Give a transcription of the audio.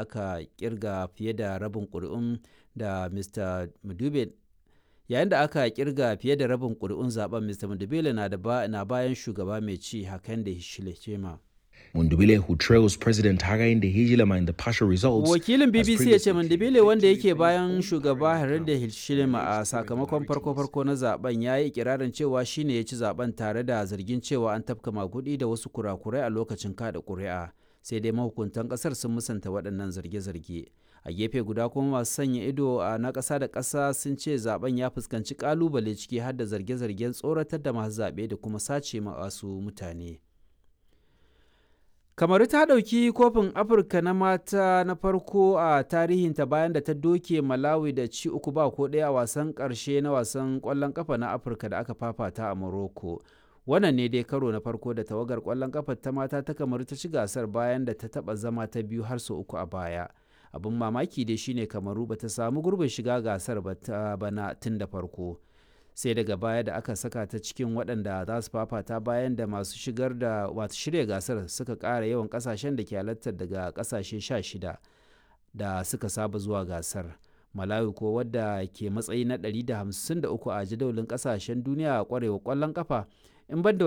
aka kirga fiye da rabin ƙuri'un da mr mudube yayin da aka kirga fiye da rabin ƙuri'un zaben mr mudubele na, na bayan shugaba mai ci hakan da hichilema Mundubile who trails President Hakainde Hichilema in the partial results. Wakilin BBC ya ce Mundubile wanda yake bayan shugaba Hakainde Hichilema a sakamakon farko-farko na zaben ya yi ikirarin cewa shine ya ci zaben tare da zargin cewa an tafka magudi da wasu kurakurai a lokacin kada ƙuri'a. Sai dai mahukuntan ƙasar sun musanta waɗannan zarge-zarge. A gefe guda kuma masu sanya ido a na ƙasa da ƙasa sun ce zaben ya fuskanci ƙalubale ciki har da zarge-zargen tsoratar da masu zaɓe da kuma sace masu mutane. kamaru ta ɗauki kofin afirka na mata na farko a tarihinta bayan da ta doke malawi da ci uku ba ko ɗaya a wasan ƙarshe na wasan ƙwallon ƙafa na afirka da aka fafata a morocco wannan ne dai karo na farko da tawagar ƙwallon ƙafa ta mata ta kamaru ta ci gasar bayan da ta taɓa zama ta biyu har sau uku a baya abin mamaki dai shine kamaru ba ta samu gurbin shiga gasar ba ta bana tun da farko sai daga baya da aka saka ta cikin waɗanda za su fafata bayan da masu shigar da wato shirya gasar suka ƙara yawan ƙasashen da ke halartar daga ƙasashe 16 da suka saba zuwa gasar malawi ko wadda ke matsayi na 153 a jadawalin ƙasashen duniya a ƙwarewa ƙwallon ƙafa in banda